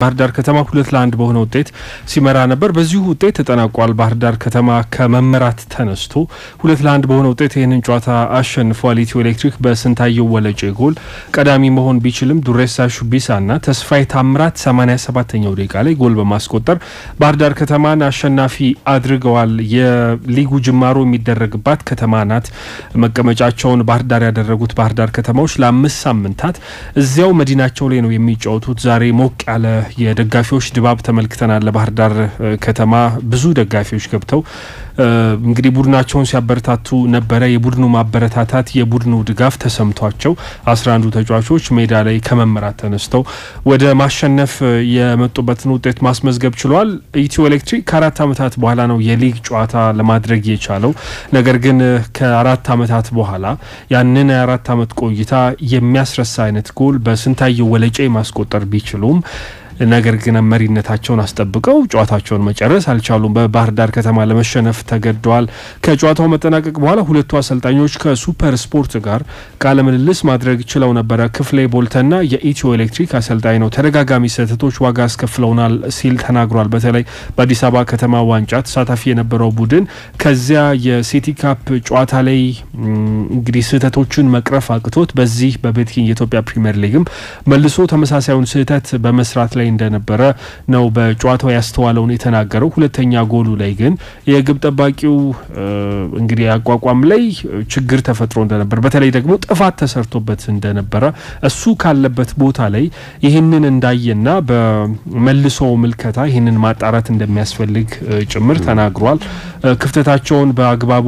ባህር ዳር ከተማ ሁለት ለአንድ በሆነ ውጤት ሲመራ ነበር። በዚሁ ውጤት ተጠናቋል። ባህር ዳር ከተማ ከመመራት ተነስቶ ሁለት ለአንድ በሆነ ውጤት ይህንን ጨዋታ አሸንፏል። ኢትዮ ኤሌክትሪክ በስንታየው ወለጬ ጎል ቀዳሚ መሆን ቢችልም ዱሬሳ ሹቢሳና ተስፋዬ ታምራት 87ኛው ደቂቃ ላይ ጎል በማስቆጠር ባህር ዳር ከተማን አሸናፊ አድርገዋል። የሊጉ ጅማሮ የሚደረግባት ከተማ ናት። መቀመጫቸውን ባህር ዳር ያደረጉት ባህር ዳር ከተማዎች ለአምስት ሳምንታት እዚያው መዲናቸው ላይ ነው የሚጫወቱት። ዛሬ ሞቅ ያለ የደጋፊዎች ድባብ ተመልክተናል። ለባህር ዳር ከተማ ብዙ ደጋፊዎች ገብተው እንግዲህ ቡድናቸውን ሲያበረታቱ ነበረ። የቡድኑ ማበረታታት የቡድኑ ድጋፍ ተሰምቷቸው አስራ አንዱ ተጫዋቾች ሜዳ ላይ ከመመራት ተነስተው ወደ ማሸነፍ የመጡበትን ውጤት ማስመዝገብ ችሏል። ኢትዮ ኤሌክትሪክ ከአራት ዓመታት በኋላ ነው የሊግ ጨዋታ ለማድረግ የቻለው። ነገር ግን ከአራት ዓመታት በኋላ ያንን የአራት ዓመት ቆይታ የሚያስረሳ አይነት ጎል በስንታየው ወለጬ ማስቆጠር ቢችሉም ነገር ግን መሪነታቸውን አስጠብቀው ጨዋታቸውን መጨረስ አልቻሉም። በባህር ዳር ከተማ ለመሸነፍ ተገደዋል። ከጨዋታው መጠናቀቅ በኋላ ሁለቱ አሰልጣኞች ከሱፐር ስፖርት ጋር ቃለ ምልልስ ማድረግ ችለው ነበረ። ክፍሌ ቦልተና የኢትዮ ኤሌክትሪክ አሰልጣኝ ነው። ተደጋጋሚ ስህተቶች ዋጋ አስከፍለውናል ሲል ተናግሯል። በተለይ በአዲስ አበባ ከተማ ዋንጫ ተሳታፊ የነበረው ቡድን ከዚያ የሲቲ ካፕ ጨዋታ ላይ እንግዲህ ስህተቶችን መቅረፍ አቅቶት በዚህ በቤትኪንግ የኢትዮጵያ ፕሪምየር ሊግም መልሶ ተመሳሳዩን ስህተት በመስራት ላይ እንደነበረ ነው በጨዋታው ያስተዋለውን የተናገረው። ሁለተኛ ጎሉ ላይ ግን የግብ ጠባቂው እንግዲህ አቋቋም ላይ ችግር ተፈጥሮ እንደነበር በተለይ ደግሞ ጥፋት ተሰርቶበት እንደነበረ እሱ ካለበት ቦታ ላይ ይህንን እንዳየና በመልሶ ምልከታ ይህንን ማጣራት እንደሚያስፈልግ ጭምር ተናግሯል። ክፍተታቸውን በአግባቡ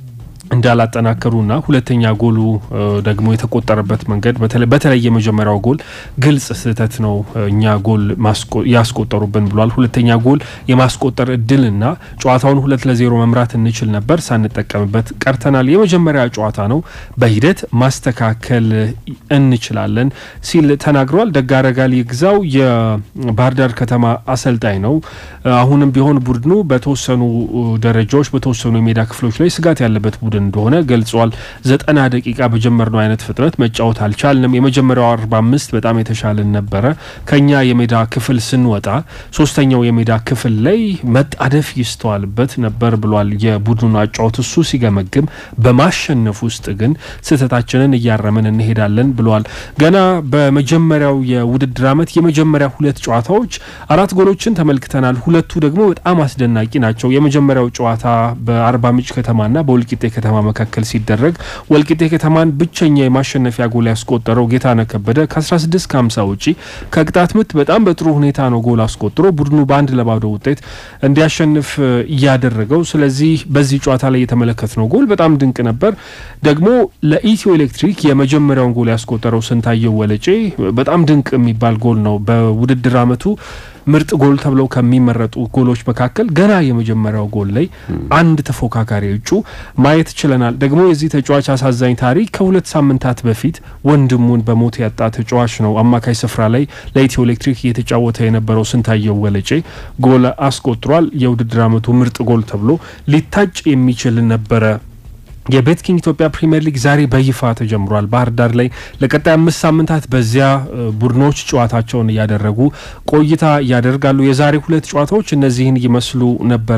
እንዳላጠናከሩና ሁለተኛ ጎሉ ደግሞ የተቆጠረበት መንገድ በተለይ የመጀመሪያው ጎል ግልጽ ስህተት ነው፣ እኛ ጎል ያስቆጠሩብን ብሏል። ሁለተኛ ጎል የማስቆጠር እድልና ጨዋታውን ሁለት ለዜሮ መምራት እንችል ነበር፣ ሳንጠቀምበት ቀርተናል። የመጀመሪያ ጨዋታ ነው፣ በሂደት ማስተካከል እንችላለን ሲል ተናግረዋል። ደጋረጋል ይግዛው የባህር ዳር ከተማ አሰልጣኝ ነው። አሁንም ቢሆን ቡድኑ በተወሰኑ ደረጃዎች በተወሰኑ የሜዳ ክፍሎች ላይ ስጋት ያለበት ቡድን እንደሆነ ገልጿል። ዘጠና ደቂቃ በጀመርነው አይነት ፍጥነት መጫወት አልቻልንም። የመጀመሪያው አርባ አምስት በጣም የተሻለን ነበረ። ከኛ የሜዳ ክፍል ስንወጣ ሶስተኛው የሜዳ ክፍል ላይ መጣደፍ ይስተዋልበት ነበር ብሏል። የቡድኑን አጫወት እሱ ሲገመግም፣ በማሸነፍ ውስጥ ግን ስህተታችንን እያረምን እንሄዳለን ብሏል። ገና በመጀመሪያው የውድድር ዓመት የመጀመሪያ ሁለት ጨዋታዎች አራት ጎሎችን ተመልክተናል። ሁለቱ ደግሞ በጣም አስደናቂ ናቸው። የመጀመሪያው ጨዋታ በአርባ ምንጭ ከተማና በወልቂጤ ከተማ መካከል ሲደረግ ወልቂጤ ከተማን ብቸኛ የማሸነፊያ ጎል ያስቆጠረው ጌታነህ ከበደ ከ16 ከ50 ውጪ ከቅጣት ምት በጣም በጥሩ ሁኔታ ነው ጎል አስቆጥሮ ቡድኑ በአንድ ለባዶ ውጤት እንዲያሸንፍ እያደረገው። ስለዚህ በዚህ ጨዋታ ላይ የተመለከትነው ጎል በጣም ድንቅ ነበር። ደግሞ ለኢትዮ ኤሌክትሪክ የመጀመሪያውን ጎል ያስቆጠረው ስንታየው ወለጬ በጣም ድንቅ የሚባል ጎል ነው። በውድድር ዓመቱ ምርጥ ጎል ተብለው ከሚመረጡ ጎሎች መካከል ገና የመጀመሪያው ጎል ላይ አንድ ተፎካካሪ እጩ ማየት ችለናል። ደግሞ የዚህ ተጫዋች አሳዛኝ ታሪክ ከሁለት ሳምንታት በፊት ወንድሙን በሞት ያጣ ተጫዋች ነው። አማካይ ስፍራ ላይ ለኢትዮ ኤሌክትሪክ እየተጫወተ የነበረው ስንታየው ወለጬ ጎል አስቆጥሯል። የውድድር ዓመቱ ምርጥ ጎል ተብሎ ሊታጭ የሚችል ነበረ። የቤትኪንግ ኢትዮጵያ ፕሪምየር ሊግ ዛሬ በይፋ ተጀምሯል። ባህር ዳር ላይ ለቀጣይ አምስት ሳምንታት በዚያ ቡድኖች ጨዋታቸውን እያደረጉ ቆይታ ያደርጋሉ። የዛሬ ሁለት ጨዋታዎች እነዚህን ይመስሉ ነበረ።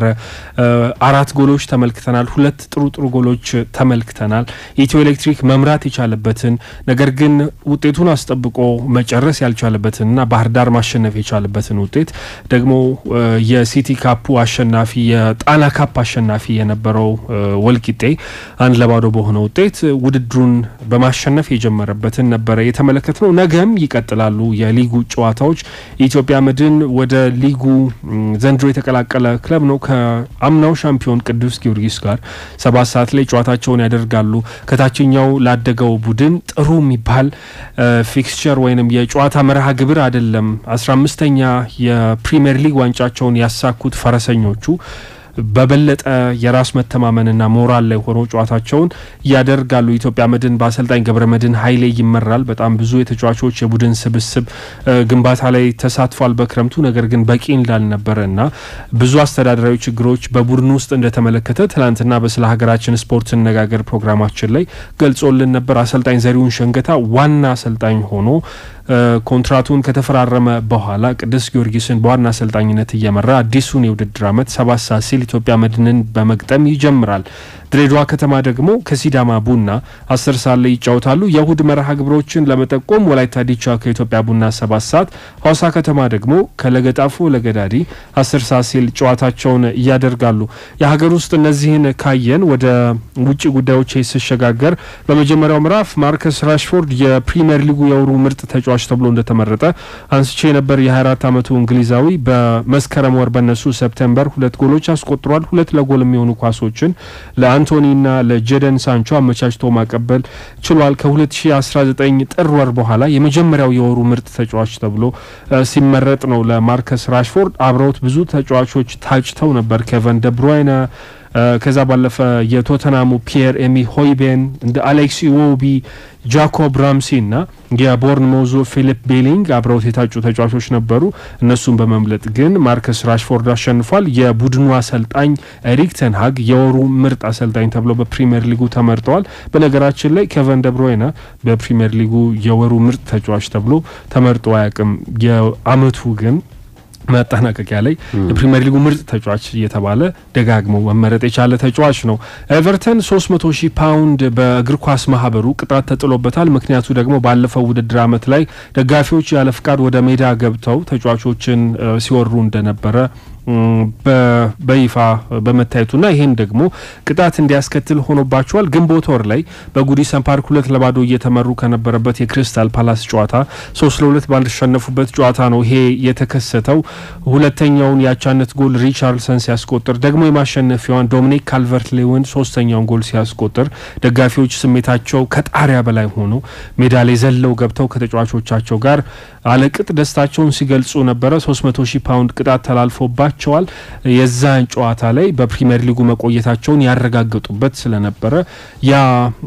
አራት ጎሎች ተመልክተናል። ሁለት ጥሩ ጥሩ ጎሎች ተመልክተናል። የኢትዮ ኤሌክትሪክ መምራት የቻለበትን ነገር ግን ውጤቱን አስጠብቆ መጨረስ ያልቻለበትንና ባህር ዳር ማሸነፍ የቻለበትን ውጤት ደግሞ የሲቲ ካፑ አሸናፊ የጣና ካፕ አሸናፊ የነበረው ወልቂጤ አንድ ለባዶ በሆነ ውጤት ውድድሩን በማሸነፍ የጀመረበትን ነበረ የተመለከት ነው። ነገም ይቀጥላሉ የሊጉ ጨዋታዎች። የኢትዮጵያ መድን ወደ ሊጉ ዘንድሮ የተቀላቀለ ክለብ ነው። ከአምናው ሻምፒዮን ቅዱስ ጊዮርጊስ ጋር ሰባት ሰዓት ላይ ጨዋታቸውን ያደርጋሉ። ከታችኛው ላደገው ቡድን ጥሩ የሚባል ፊክስቸር ወይንም የጨዋታ መርሃ ግብር አይደለም። አስራ አምስተኛ የፕሪምየር ሊግ ዋንጫቸውን ያሳኩት ፈረሰኞቹ በበለጠ የራስ መተማመንና ሞራል ላይ ሆነው ጨዋታቸውን ያደርጋሉ። ኢትዮጵያ መድን በአሰልጣኝ ገብረ መድን ኃይሌ ይመራል። በጣም ብዙ የተጫዋቾች የቡድን ስብስብ ግንባታ ላይ ተሳትፏል በክረምቱ ነገር ግን በቂ እንዳልነበረ እና ብዙ አስተዳደራዊ ችግሮች በቡድኑ ውስጥ እንደተመለከተ ትናንትና በስለ ሀገራችን ስፖርት ስነጋገር ፕሮግራማችን ላይ ገልጾልን ነበር። አሰልጣኝ ዘሪሁን ሸንገታ ዋና አሰልጣኝ ሆኖ ኮንትራቱን ከተፈራረመ በኋላ ቅዱስ ጊዮርጊስን በዋና አሰልጣኝነት እየመራ አዲሱን የውድድር ዓመት ሰባት ሰዓት ሲል ኢትዮጵያ መድንን በመግጠም ይጀምራል። ድሬዳዋ ከተማ ደግሞ ከሲዳማ ቡና አስር ሰዓት ላይ ይጫወታሉ። የእሁድ መርሃ ግብሮችን ለመጠቆም ወላይታ ዲቻ ከኢትዮጵያ ቡና ሰባት ሰዓት፣ ሐዋሳ ከተማ ደግሞ ከለገጣፎ ለገዳዲ አስር ሰዓት ሲል ጨዋታቸውን እያደርጋሉ። የሀገር ውስጥ እነዚህን ካየን ወደ ውጭ ጉዳዮች ስሸጋገር በመጀመሪያው ምዕራፍ ማርከስ ራሽፎርድ የፕሪምየር ሊጉ የወሩ ምርጥ ተጫዋች ተብሎ እንደተመረጠ አንስቼ ነበር። የ24 ዓመቱ እንግሊዛዊ በመስከረም ወር በነሱ ሰፕቴምበር ሁለት ጎሎች አስቆጥሯል። ሁለት ለጎል የሚሆኑ ኳሶችን ለአንቶኒና ለጀደን ሳንቾ አመቻችቶ ማቀበል ችሏል። ከ2019 ጥር ወር በኋላ የመጀመሪያው የወሩ ምርጥ ተጫዋች ተብሎ ሲመረጥ ነው ለማርከስ ራሽፎርድ። አብረውት ብዙ ተጫዋቾች ታጭተው ነበር ኬቨን ደብሮይነ ከዛ ባለፈ የቶተናሙ ፒየር ኤሚ ሆይቤን እንደ አሌክስ ኢዎቢ ጃኮብ ራምሲ ና የቦርንሞዙ ፊሊፕ ቤሊንግ አብረውት የታጩ ተጫዋቾች ነበሩ። እነሱን በመምለጥ ግን ማርከስ ራሽፎርድ አሸንፏል። የቡድኑ አሰልጣኝ ኤሪክ ተንሃግ የወሩ ምርጥ አሰልጣኝ ተብለው በፕሪምየር ሊጉ ተመርጠዋል። በነገራችን ላይ ኬቨን ደብሮይነ በፕሪምየር ሊጉ የወሩ ምርጥ ተጫዋች ተብሎ ተመርጦ አያውቅም። የአመቱ ግን መጠናቀቂያ ላይ የፕሪምየር ሊጉ ምርጥ ተጫዋች እየተባለ ደጋግሞ መመረጥ የቻለ ተጫዋች ነው። ኤቨርተን 300 ሺህ ፓውንድ በእግር ኳስ ማህበሩ ቅጣት ተጥሎበታል። ምክንያቱ ደግሞ ባለፈው ውድድር አመት ላይ ደጋፊዎች ያለ ፍቃድ ወደ ሜዳ ገብተው ተጫዋቾችን ሲወሩ እንደነበረ በይፋ በመታየቱና ይህም ደግሞ ቅጣት እንዲያስከትል ሆኖባቸዋል። ግንቦት ወር ላይ በጉዲሰን ፓርክ ሁለት ለባዶ እየተመሩ ከነበረበት የክሪስታል ፓላስ ጨዋታ ሶስት ለሁለት ባልተሸነፉበት ጨዋታ ነው ይሄ የተከሰተው። ሁለተኛውን የአቻነት ጎል ሪቻርልሰን ሲያስቆጥር ደግሞ የማሸነፊያዋን ዶሚኒክ ካልቨርት ሌውን ሶስተኛውን ጎል ሲያስቆጥር ደጋፊዎች ስሜታቸው ከጣሪያ በላይ ሆኖ ሜዳ ላይ ዘለው ገብተው ከተጫዋቾቻቸው ጋር አለቅጥ ደስታቸውን ሲገልጹ ነበረ። 300 ሺህ ፓውንድ ቅጣት ተላልፎባቸዋል። የዛን ጨዋታ ላይ በፕሪምየር ሊጉ መቆየታቸውን ያረጋገጡበት ስለነበረ ያ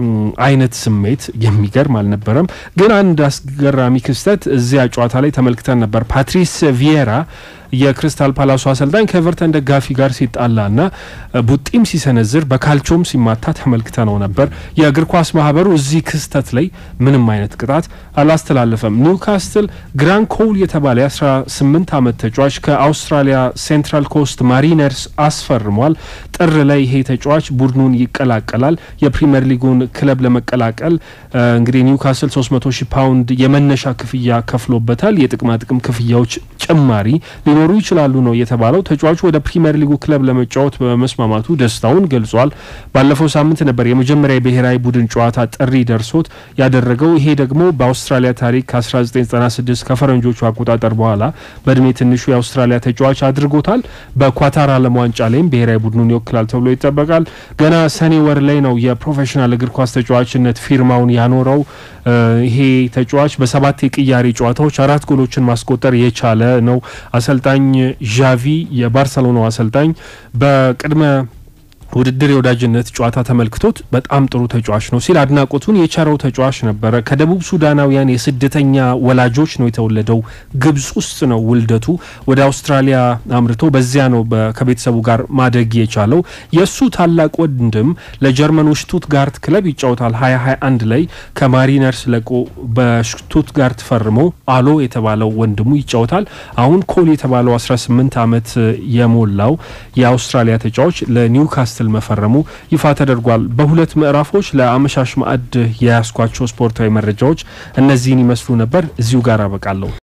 አይነት ስሜት የሚገርም አልነበረም። ግን አንድ አስገራሚ ክስተት እዚያ ጨዋታ ላይ ተመልክተን ነበር። ፓትሪስ ቪዬራ የክሪስታል ፓላሱ አሰልጣኝ ከኤቨርተን ደጋፊ ጋር ሲጣላና ቡጢም ሲሰነዝር በካልቾም ሲማታ ተመልክተ ነው ነበር። የእግር ኳስ ማህበሩ እዚህ ክስተት ላይ ምንም አይነት ቅጣት አላስተላለፈም። ኒውካስትል ግራን ኮል የተባለ የ18 ዓመት ተጫዋች ከአውስትራሊያ ሴንትራል ኮስት ማሪነርስ አስፈርሟል። ጥር ላይ ይሄ ተጫዋች ቡድኑን ይቀላቀላል። የፕሪምየር ሊጉን ክለብ ለመቀላቀል እንግዲህ ኒውካስትል 300 ሺህ ፓውንድ የመነሻ ክፍያ ከፍሎበታል። የጥቅማ ጥቅም ክፍያዎች ጭማሪ ሊኖሩ ይችላሉ ነው የተባለው። ተጫዋቹ ወደ ፕሪምየር ሊጉ ክለብ ለመጫወት በመስማማቱ ደስታውን ገልጿል። ባለፈው ሳምንት ነበር የመጀመሪያ የብሔራዊ ቡድን ጨዋታ ጥሪ ደርሶት ያደረገው። ይሄ ደግሞ በአውስትራሊያ ታሪክ ከ1996 ከፈረንጆቹ አቆጣጠር በኋላ በእድሜ ትንሹ የአውስትራሊያ ተጫዋች አድርጎታል። በኳታር ዓለም ዋንጫ ላይም ብሔራዊ ቡድኑን ይወክላል ተብሎ ይጠበቃል። ገና ሰኔ ወር ላይ ነው የፕሮፌሽናል እግር ኳስ ተጫዋችነት ፊርማውን ያኖረው። ይሄ ተጫዋች በሰባት የቅያሬ ጨዋታዎች አራት ጎሎችን ማስቆጠር የቻለ ነው። አሰልጣኝ ዣቪ የባርሰሎናው አሰልጣኝ በቅድመ ውድድር የወዳጅነት ጨዋታ ተመልክቶት በጣም ጥሩ ተጫዋች ነው ሲል አድናቆቱን የቸረው ተጫዋች ነበረ። ከደቡብ ሱዳናውያን የስደተኛ ወላጆች ነው የተወለደው። ግብጽ ውስጥ ነው ውልደቱ። ወደ አውስትራሊያ አምርቶ በዚያ ነው ከቤተሰቡ ጋር ማደግ የቻለው። የእሱ ታላቅ ወንድም ለጀርመኑ ሽቱትጋርት ክለብ ይጫወታል። ሀያ ሀያ አንድ ላይ ከማሪነርስ ለቆ በሽቱትጋርት ፈርሞ አሎ የተባለው ወንድሙ ይጫወታል። አሁን ኮል የተባለው 18 ዓመት የሞላው የአውስትራሊያ ተጫዋች ለኒውካስትል መፈረሙ ይፋ ተደርጓል። በሁለት ምዕራፎች ለአመሻሽ ማዕድ የያዝኳቸው ስፖርታዊ መረጃዎች እነዚህን ይመስሉ ነበር። እዚሁ ጋር አበቃለሁ።